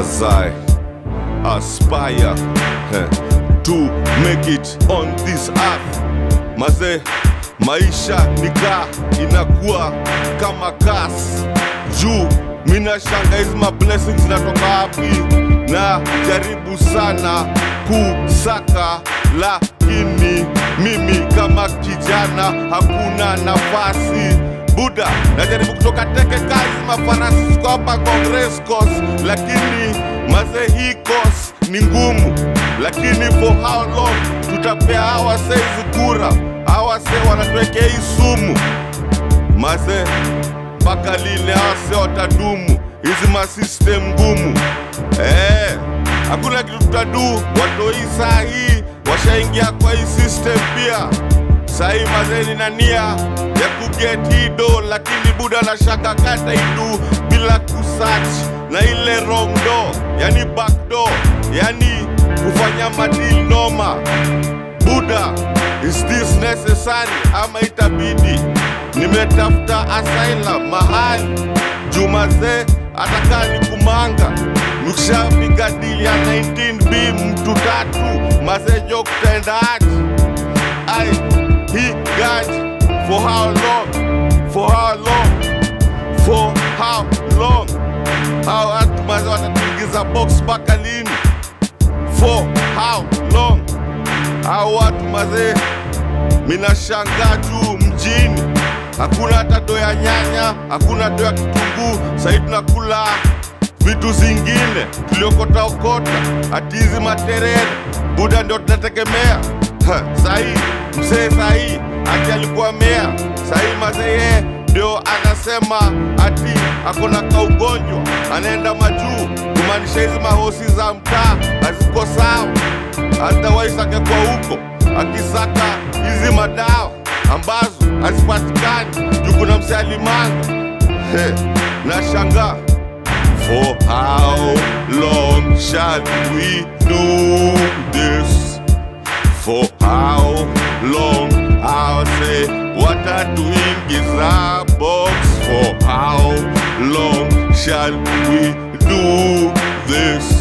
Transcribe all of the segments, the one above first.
as I aspire eh, to make it on this earth. Maze, maisha nika inakuwa kama kas juu mina shanga hizi ma blessings zinatoka wapi, na jaribu sana kusaka, lakini mimi kama kijana hakuna nafasi buda najaribu kutoka teke kazi mafarasi ziko hapa Congress course, lakini maze hii course ni ngumu, lakini for how long tutapea hawa saizi kura? Hawa se wanatuwekea hii sumu maze, mpaka lile hawa se watadumu hizi masystem ngumu eh, hakuna kitu tutadu. Watoi saa hii washaingia kwa hii system pia sahii mazeni na nia ya kuget hido, lakini buda na shaka kata idu bila kusach na ile wrong door, yani back door, yani kufanya madil noma. Buda, is this necessary ama itabidi nimetafuta asylum mahali jumaze atakaa ni kumanga nikishapiga dili ya 19b mtu tatu mazejo kutaendaaji I he got for how long? For how long? For how long? Hao watu maze watatuingiza box mpaka lini? For how long? Hao watu maze, minashangaa juu mjini hakuna hata do ya nyanya, hakuna do ya kitunguu. Sahii tunakula vitu zingine tuliokota okota, ati hizi materere buda ndio tunategemea. Ha, Sahii mzee sahii ati alikuwa mea, sahii mazee yeye ndio anasema ati akona kaugonjwa, anaenda majuu, kumaanisha hizi mahosi za mtaa haziko sawa. Otherwise angekuwa huko akisaka hizi madawa ambazo hazipatikani juu kuna mzee alimanga. He, nashangaa For how long shall we do this? For how long? I'll say, what are doing is a box. For how long shall we do this?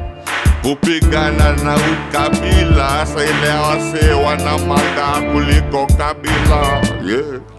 Kupigana na ukabila, sa ile wase wana manga kuliko kabila. Yeah.